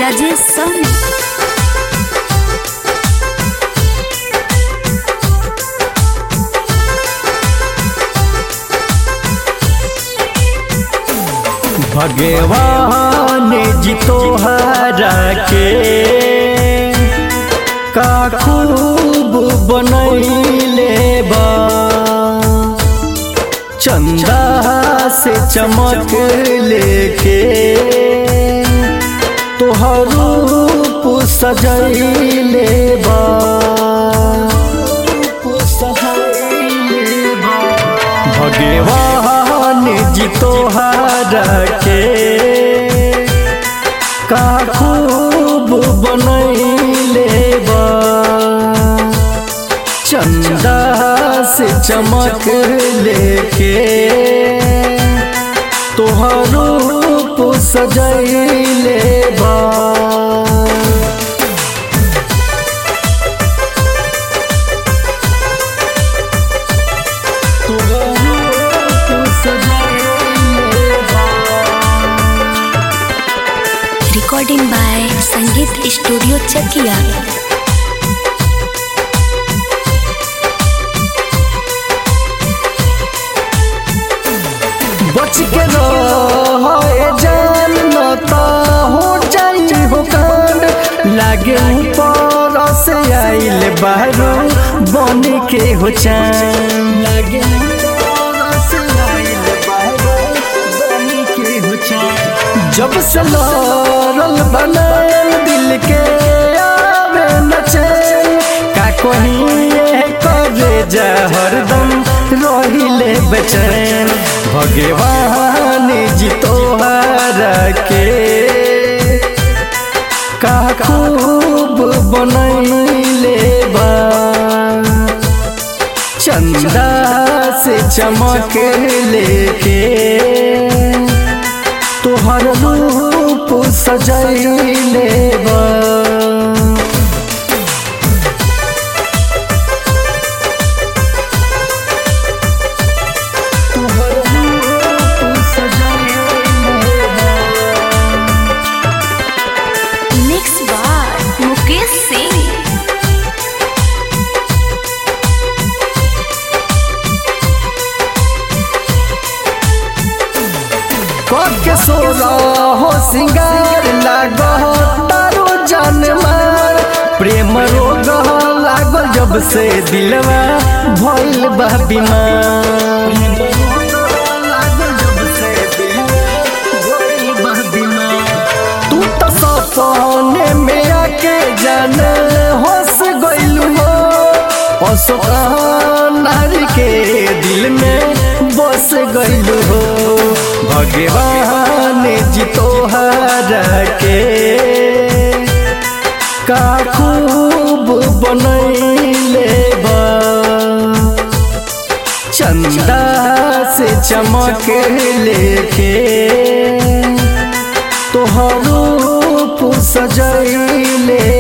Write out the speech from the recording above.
राजेश सहनी भगवान जी तोहरा के का खूब बनैले बा चंदा से चमक लेके तोहर रूप सजैले बा भगवान जी तोहरा के का खूब बनैले बा चंदा से चमक लेके तोहर रूप सजैले बा recording by Sangeet studio Chakia बच के रहे जान न त हो जाई हो कांड लागे ऊपर से आइल बाहरो बन के हो चान लागे ऊपर से आइल बाहरो बन के हो चान जब से लड़ल बनल दिल के आवे न चैन का कहीं करे जा हरदम रहिले बेचैन भगवान जी तोहरा के का खूब बनैले बा चंदा से चमक लेके तोहर रूप सजैले बा मिक्स बाय मुकेश सिंह के सोरा हो सिंगार लागो तारो जान मार प्रेम रोग लागल जब से दिलवा भइल बा बीमार तू तो सपने में आके जान हंस गइलू हो नारी के दिल में बस गइलू हो भगवान जी तोहरा के का खूब बनैले बा चंदा से चमक लेके तोहर रूप सजैले